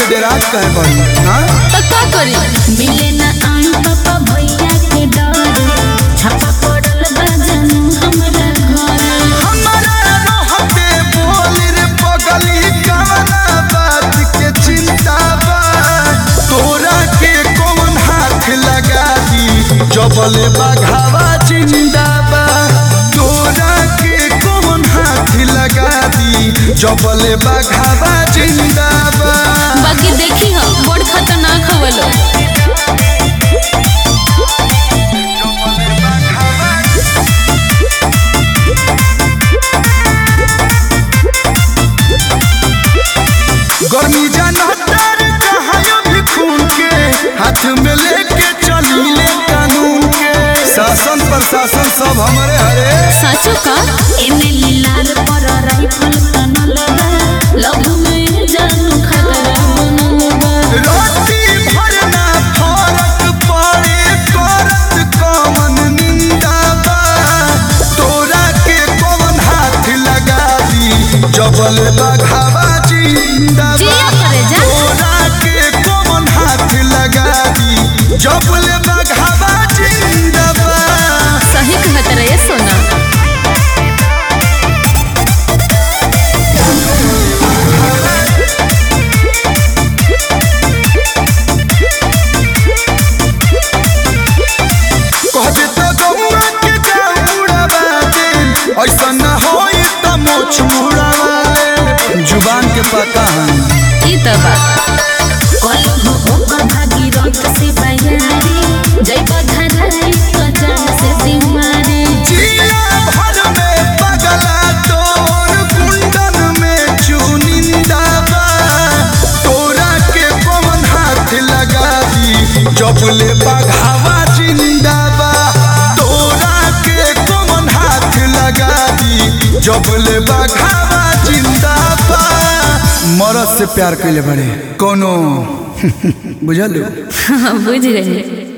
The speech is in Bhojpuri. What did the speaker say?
डेरात कहे बड़ी हाँ तो का करी मिले ना आई पापा भैया के डर छापा पड़ल बा जानू हमरा घर हमारा रहते बोल रे पगली कवना बात के चिंता बा तोरा के कौन हाथ लगा दी जबले बघावा जिंदा बा तोरा के कौन हाथ लगा दी जबले बघावा जिंदा बा बाकी देखी हम बड़ खतरनाक हवलो गर्मी जानतर कहायो भी खून के हाथ में लेके चली ले कानून के शासन प्रशासन सब हमारे हरे साचो का एने लीलार पर राइफल तनल बा लव में जानू खतरा बनल बा रोटी भरना फरक पड़े करत कौन निंदा बा तोरा के कौन हाथ लगा दी जबल बघावा जिंदा बा जिया करे जा। तोरा के कौन हाथ लगा दी जबल बघावा जिंदा बा सही कहत रहे सोना कहबे तो गौआ के जाऊड़ा बाजे ऐसा न होई त मोछ मुड़ावे जुबान के पता है ई त बा कलहो ओकर भागी रत से बयारी जय बधराई तो जान से सिमारी जिया भर में पगला तोर कुंडन में चुनिंदा बा तोरा के पवन हाथ लगा दी जबले बघावा जिंदा बा तोरा के पवन हाथ लगा दी जबले बघावा जिंदा बा मरद से प्यार कैले बड़े कोनो बुझल बुझ गई